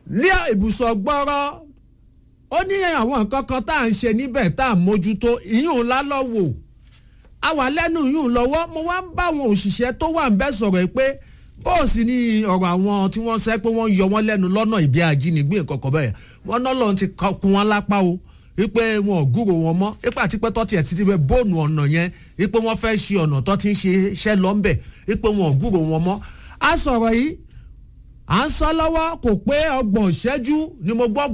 ní ibùsọ̀ gbọ́rọ́ ó ní àwọn nǹkan kan tá à ń ṣe níbẹ̀ tá à ń mójútó ìyún ńlá lọ́wọ́ a wà lẹ́nu ìyún lọ́wọ́ mo wá ń bá àwọn òṣìṣẹ́ tó wà ń bẹ́ sọ̀rọ̀ pé bóòsì ni ọ̀rọ̀ àwọn tí wọ́n sẹ́ pé wọ́n yọ wọ́n lẹ́nu lọ́nà ìbí ajínigbé kọ̀ọ̀kan bẹ́ẹ̀ wọ́n náà lọ́n ti kún wọn lápá o wípé wọn ò gúrò wọn mọ́ wípé àti pé tọ́tì ẹ̀ ti ti fẹ́ bóònù ọ̀nà yẹn wípé wọ́n fẹ́ ṣe ọ̀nà tó ti ń ṣe iṣẹ́ lọ́nbẹ̀ wípé wọn ò gúrò wọn mọ́ a sọ̀rọ̀ yìí à ń sọ lọ́wọ́ kò pé ọgbọ̀n ìṣẹ́jú ni mo gbọ́